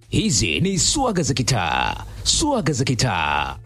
Hizi ni swaga za kitaa, swaga za kitaa.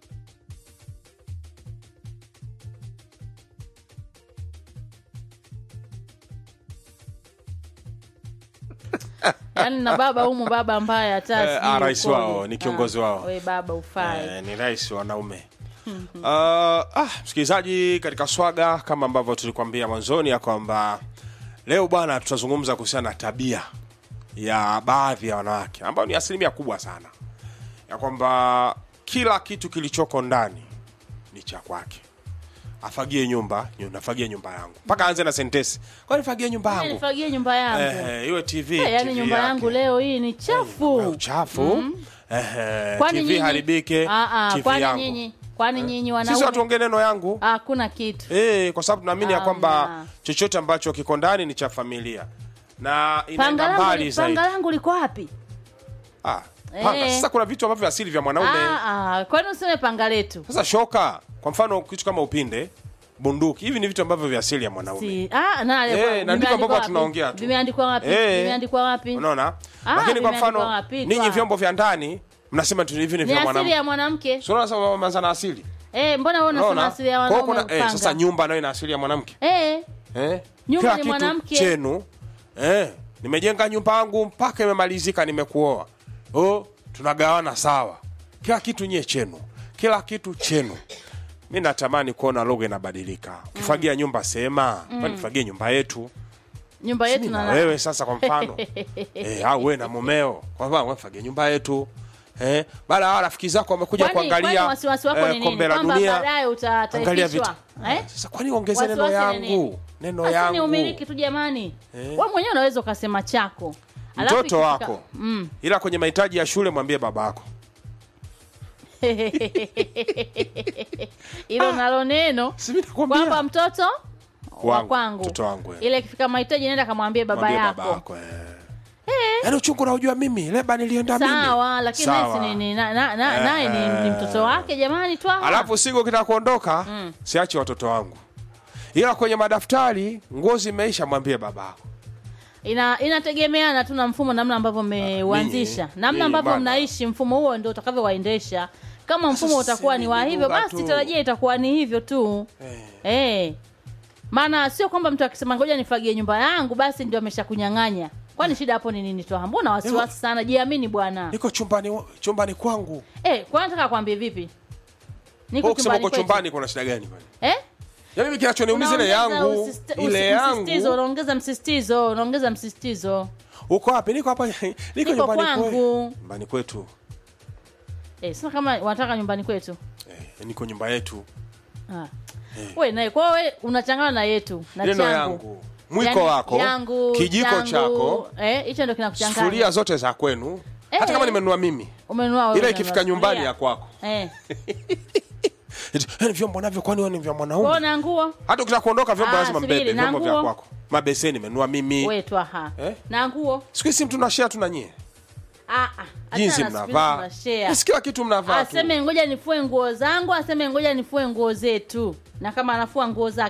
yaani na baba humu baba ambaye hata Eh, sijui ah, rais ukoje. wao, ni kiongozi Ah, wao. we baba ufai Eh, ni rais wa wanaume uh, ah, msikilizaji katika swaga kama ambavyo tulikuambia mwanzoni ya kwamba leo bwana tutazungumza kuhusiana na tabia ya baadhi ya wanawake ambayo ni asilimia kubwa sana ya kwamba kila kitu kilichoko ndani ni cha kwake afagie nyumba nyu- nafagie nyumba yangu mpaka aanze na sentesi kwani fagie nyumba Yaani yangu nifagie nyumba yangu eh, iwe tv Eh, yaani TV nyumba yake. yangu leo hii ni Eh, chafu uchafu eh, Kwani tv nyinyi- haribike Ah, ah, TV kwani yangu nyinyi kwani nyinyi sisi wanaume watuongee neno yangu hakuna kitu Eh, kwa sababu tunaamini ya kwamba Hamna. chochote ambacho kiko ndani ni cha familia na panga inaenda langu, mbali li- zaidi. panga langu liko wapi Ah, panga. Eh. Sasa kuna vitu ambavyo asili vya mwanaume. Ah, ah, kwani useme panga letu Sasa shoka, kwa mfano kitu kama upinde, bunduki, hivi ni vitu ambavyo vya asili ya mwanaume. si ah, na, Eh, na ndivyo vimeandikwa ambavyo wapi? tunaongea tu. vimeandikwa wapi Eh. vimeandikwa wapi Unaona? Ah, Lakini kwa vimeandikwa mfano wapi? ninyi Kwa- vyombo vya ndani mnasema tu hivi ni ni vya asili mwanamke. ya mwanamke Sio unasema mama na asili. eh, mbona wewe unasema Unaona? asili ya Kwa hiyo wanaume kuna eh, upanga? sasa nyumba nayo ina asili ya mwanamke. eh, Eh? Nyumba Kila ni kitu mwanamke. chenu. Eh, nimejenga nyumba yangu mpaka imemalizika nimekuoa. Oh, tunagawana sawa. Kila kitu nyie chenu. Kila kitu chenu. Mi natamani kuona lugha inabadilika. Ukifagia nyumba sema, mm. nifagie nyumba yetu. nyumba yetu Mimi na na wewe sasa kwa mfano. eh, au wewe na mumeo. Kwa mfano wewe fagie nyumba yetu. Eh, baada ya rafiki zako wamekuja Kwani- kuangalia kwani wasiwasi wako ni nini? kombe la Kwamba dunia. baadaye uta- Angalia vitu. utaifishwa, eh? Sasa kwani ongeze neno Wasiwasi ni nini? yangu? Neno Basi ni yangu. umiliki tu jamani wewe mwenyewe unaweza ukasema chako Alafu mtoto ikifika- wako mm. ila kwenye mahitaji ya shule mwambie babako hilo nalo neno Si mimi nakwambia. kwamba mtoto wa Wangu, kwangu mtoto wangu, eh. ile ikifika mahitaji nenda kamwambie baba Mwambie yako babako eh. yaani uchungu naujua mimi leba nilienda mimi sawa lakini naye si Sawa. ni- ni- na- na- na- naye ni, ni mtoto wake jamani twaha alafu siku kita kuondoka siache watoto wangu ila kwenye madaftari nguo zimeisha mwambie babako ina inategemeana tu na mfumo namna ambavyo mmeuanzisha ninyi- namna ninyi ambavyo bana. mnaishi mfumo huo ndio utakavyowaendesha kama mfumo Sasa utakuwa si ni ni wa hivyo lugha basi tu. tarajia itakuwa ni hivyo tu eh. maana sio kwamba mtu akisema ngoja nifagie nyumba yangu basi ndio ameshakunyang'anya kwani shida hapo ni nini twaha mbona wasiwasi sana jiamini bwana niko chumbani chumbani kwangu eh, kwa nataka kwambie vipi niko Wewe kusema chumbani uko kwetu. chumbani kuna shida gani kwani eh? ya mimi kinachoniumiza ile Unaongeza yangu usist- ile usi- msisitizo, yangu unaongeza msisitizo unaongeza msisitizo uko wapi niko hapa niko Niko nyumbani kwangu. kwetu nyumbani kwetu eh, sasa kama wanataka nyumbani kwetu eh, niko nyumba yetu Ah. We naye kwa we unachangana na yetu na neno changu. yangu mwiko Yaani, wako yangu, kijiko changu, chako eh, hicho ndio kinakuchanganya. sufuria zote za kwenu hata Eh. kama nimenunua mimi Umenunua wewe ila unanunua ikifika nyumbani sufuria. ya kwako Eh. Eti, "Eh, vyombo navyo kwani wewe ni vya Kwa mwanaume na nguo hata ukitaka kuondoka vyombo Ah, lazima subiri, mbebe na vyombo vya nguo? kwako mabeseni nimenunua mimi we twaha. Eh? Na nguo. siku hizi tunashare tu na nyie Ah ah. jinsi Achana na siku hizi mnavaa tunashare. Basi kila kitu mnavaa tu Aseme ngoja nifue nguo zangu, aseme ngoja nifue nguo zetu. Na kama anafua nguo zake